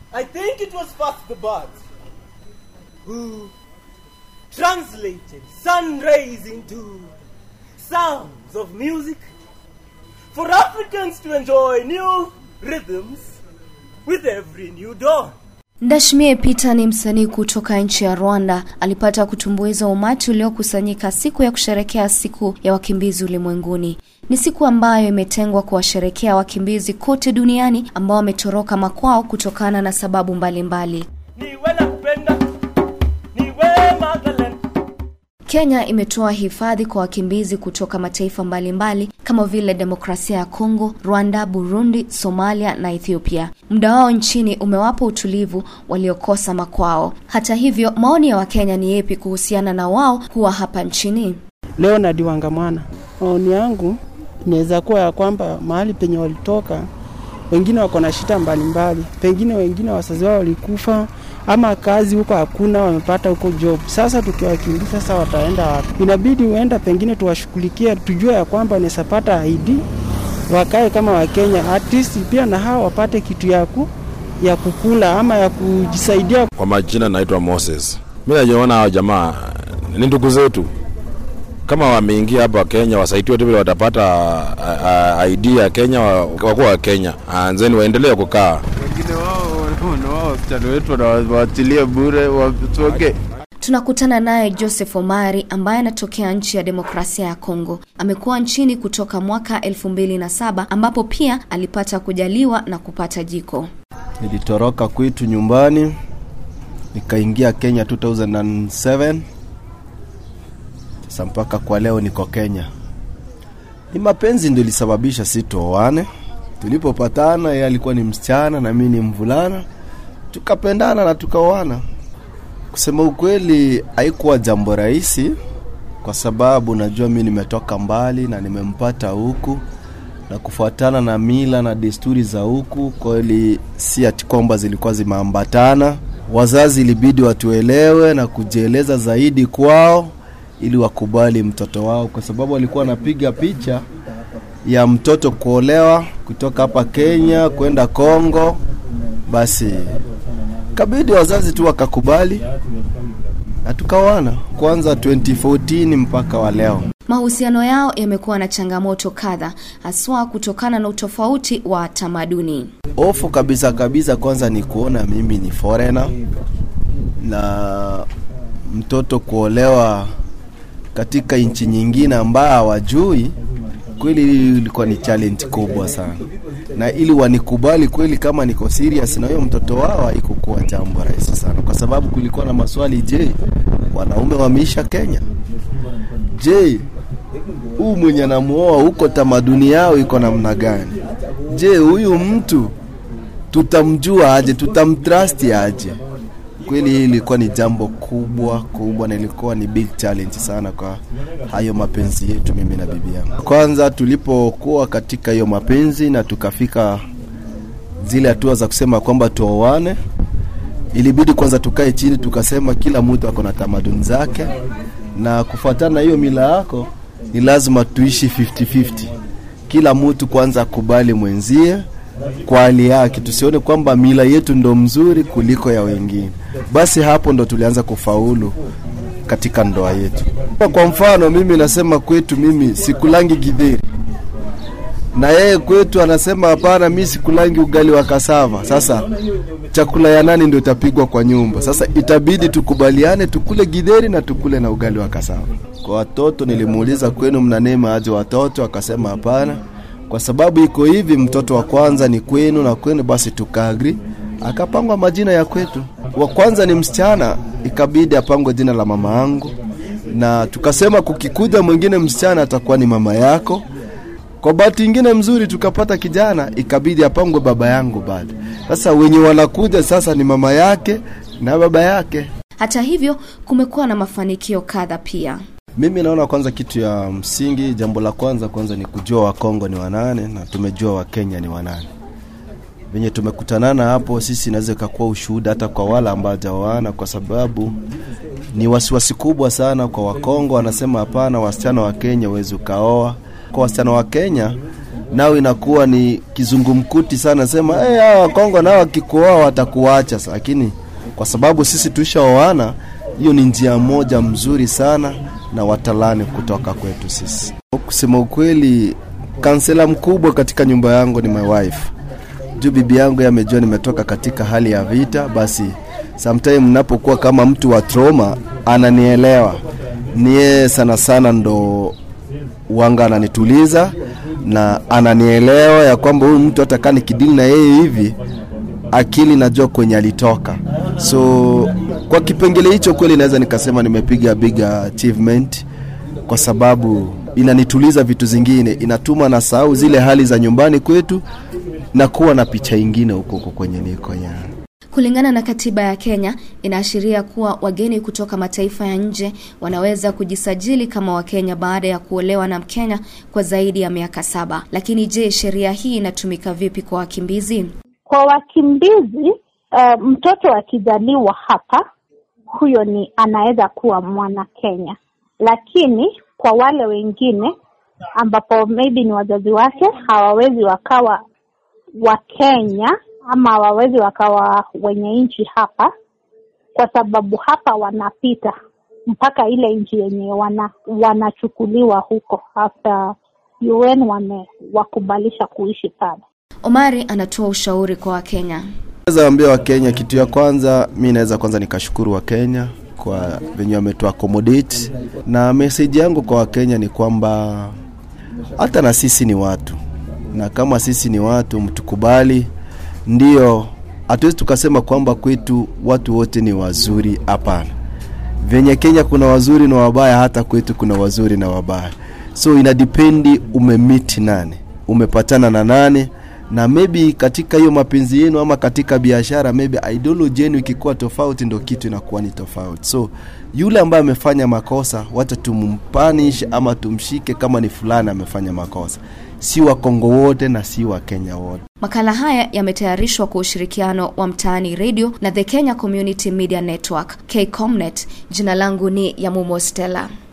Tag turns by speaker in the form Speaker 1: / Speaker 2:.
Speaker 1: I think it was first the birds who translated sun rays into sounds of music for Africans to enjoy new rhythms with every new dawn.
Speaker 2: Ndashimie Peter ni msanii kutoka nchi ya Rwanda. Alipata kutumbuiza umati uliokusanyika siku ya kusherekea siku ya wakimbizi ulimwenguni. Ni siku ambayo imetengwa kuwasherekea wakimbizi kote duniani ambao wametoroka makwao kutokana na sababu mbalimbali mbali.
Speaker 1: Niwe nakupenda, niwe Magdalene.
Speaker 2: Kenya imetoa hifadhi kwa wakimbizi kutoka mataifa mbalimbali kama vile demokrasia ya Kongo, Rwanda, Burundi, Somalia na Ethiopia. Muda wao nchini umewapa utulivu waliokosa makwao. Hata hivyo, maoni ya Wakenya ni yepi kuhusiana na wao kuwa hapa nchini?
Speaker 3: Leonard Wangamwana, maoni yangu inaweza kuwa ya kwamba mahali penye walitoka wengine wako na shida mbalimbali, pengine wengine wazazi wao walikufa ama kazi huko hakuna, wamepata huko job. Sasa tukiwakimbia sasa, wataenda wapi? Inabidi uenda pengine tuwashughulikie, tujue ya kwamba wanaweza pata ID wakae kama Wakenya, at least pia na hao wapate kitu ya ku ya kukula ama ya kujisaidia.
Speaker 4: Kwa majina naitwa Moses. Mimi najiona hao jamaa ni ndugu zetu, kama wameingia hapa Kenya wasaidiwe tu vile watapata uh, uh, ID ya Kenya, wakuwa wa Kenya, anzeni waendelee kukaa
Speaker 5: wengine wao na wao wasichana wetu wanawaachilia bure watoke.
Speaker 2: Tunakutana naye Joseph Omari ambaye anatokea nchi ya demokrasia ya Kongo. Amekuwa nchini kutoka mwaka elfu mbili na saba ambapo pia alipata kujaliwa na kupata jiko.
Speaker 6: Nilitoroka kwetu nyumbani nikaingia Kenya 2007 sasa mpaka kwa leo niko Kenya. Ni mapenzi ndio ilisababisha si tuoane. Tulipopatana yeye alikuwa ni msichana na mimi ni mvulana, tukapendana na tukaoana. Kusema ukweli, haikuwa jambo rahisi kwa sababu najua mimi nimetoka mbali na nimempata huku na kufuatana na mila na desturi za huku, kweli si ati kwamba zilikuwa zimeambatana. Wazazi ilibidi watuelewe na kujieleza zaidi kwao ili wakubali mtoto wao, kwa sababu walikuwa wanapiga picha ya mtoto kuolewa kutoka hapa Kenya kwenda Kongo. Basi kabidi wazazi tu wakakubali na tukaoana, kwanza 2014 mpaka wa leo.
Speaker 2: Mahusiano yao yamekuwa na changamoto kadha, haswa kutokana na utofauti wa tamaduni.
Speaker 6: Ofu kabisa kabisa, kwanza ni kuona mimi ni foreigner na mtoto kuolewa katika nchi nyingine ambayo hawajui kweli, ilikuwa ni challenge kubwa sana, na ili wanikubali kweli kama niko serious na huyo mtoto wao, haikukuwa jambo rahisi sana, kwa sababu kulikuwa na maswali. Je, wanaume wameisha Kenya? Je, huu mwenye anamuoa huko tamaduni yao iko namna gani? Je, huyu mtu tutamjua aje? Tutamtrust aje? Kweli hii ilikuwa ni jambo kubwa kubwa, na ilikuwa ni big challenge sana kwa hayo mapenzi yetu mimi na bibi yangu. Kwanza tulipokuwa katika hiyo mapenzi na tukafika zile hatua za kusema kwamba tuoane, ilibidi kwanza tukae chini tukasema kila mtu ako na tamaduni zake, na kufuatana na hiyo mila yako ni lazima tuishi 50-50. Kila mtu kwanza akubali mwenzie kwa hali yake, tusione kwamba mila yetu ndo mzuri kuliko ya wengine. Basi hapo ndo tulianza kufaulu katika ndoa yetu. Kwa mfano, mimi nasema kwetu, mimi sikulangi githeri na yeye kwetu anasema hapana, mi sikulangi ugali wa kasava. Sasa chakula ya nani ndio itapigwa kwa nyumba? Sasa itabidi tukubaliane, tukule githeri na tukule na ugali wa kasava. Kwa watoto nilimuuliza, kwenu mnanema aje watoto? Akasema hapana, kwa sababu iko hivi, mtoto wa kwanza ni kwenu na kwenu, basi tukaagri. Akapangwa majina ya kwetu. Wa kwanza ni msichana, ikabidi apangwe jina la mama yangu, na tukasema kukikuja mwingine msichana atakuwa ni mama yako. Kwa bahati ingine mzuri tukapata kijana, ikabidi apangwe baba yangu bado. Sasa wenye wanakuja sasa ni mama yake na baba yake.
Speaker 2: Hata hivyo, kumekuwa na mafanikio kadha pia.
Speaker 6: Mimi naona kwanza, kitu ya msingi, jambo la kwanza kwanza ni kujua Wakongo ni wanane na tumejua Wakenya ni wanane. Venye tumekutanana hapo, sisi inaweza ikakuwa ushuhuda hata kwa wale ambao hawajaoana, kwa sababu ni wasiwasi kubwa sana kwa Wakongo. Wanasema hapana, wasichana wa Kenya huwezi ukaoa. Kwa wasichana wa Kenya nao inakuwa ni kizungumkuti sana, sema hey, hawa Kongo nao wakikuoa watakuacha, lakini kwa sababu sisi tuishaoana, hiyo ni njia moja mzuri sana na watalani kutoka kwetu sisi. Kusema ukweli, kansela mkubwa katika nyumba yangu ni my wife juu bibi yangu amejua nimetoka katika hali ya vita, basi sometime napokuwa kama mtu wa trauma ananielewa. Niye sana sana ndo wanga ananituliza na ananielewa ya kwamba huyu mtu hata kaa nikidili na yeye hivi akili najua kwenye alitoka. So kwa kipengele hicho kweli naweza nikasema nimepiga big achievement kwa sababu inanituliza vitu zingine, inatuma na sahau zile hali za nyumbani kwetu na kuwa na picha ingine huko huko kwenye niko ya
Speaker 2: Kulingana na katiba ya Kenya, inaashiria kuwa wageni kutoka mataifa ya nje wanaweza kujisajili kama Wakenya baada ya kuolewa na Mkenya kwa zaidi ya miaka saba. Lakini je, sheria hii inatumika vipi kwa wakimbizi?
Speaker 7: Kwa wakimbizi uh, mtoto akizaliwa hapa, huyo ni anaweza kuwa mwana Kenya, lakini kwa wale wengine ambapo maybe ni wazazi wake hawawezi wakawa Wakenya ama hawawezi wakawa wenye nchi hapa, kwa sababu hapa wanapita mpaka ile nchi yenye wana, wanachukuliwa huko after UN wamewakubalisha kuishi pale.
Speaker 2: Omari anatoa ushauri kwa Wakenya.
Speaker 6: naweza ambia Wakenya kitu ya kwanza, mi naweza kwanza nikashukuru Wakenya kwa venye wametu accommodate, na message yangu kwa Wakenya ni kwamba hata na sisi ni watu, na kama sisi ni watu mtukubali. Ndio, hatuwezi tukasema kwamba kwetu watu wote ni wazuri, hapana. Venye Kenya kuna wazuri na wabaya, hata kwetu kuna wazuri na wabaya, so inadependi umemiti nani, umepatana na nani na maybe katika hiyo mapenzi yenu ama katika biashara maybe ideology yenu ikikuwa tofauti ndo kitu inakuwa ni tofauti so yule ambaye amefanya makosa wacha tumpanish ama tumshike kama ni fulani amefanya makosa si wakongo wote na si wakenya wote
Speaker 2: Makala haya yametayarishwa kwa ushirikiano wa Mtaani Radio na The Kenya Community Media Network, KCOMNET. Jina langu ni Yamumo Stella.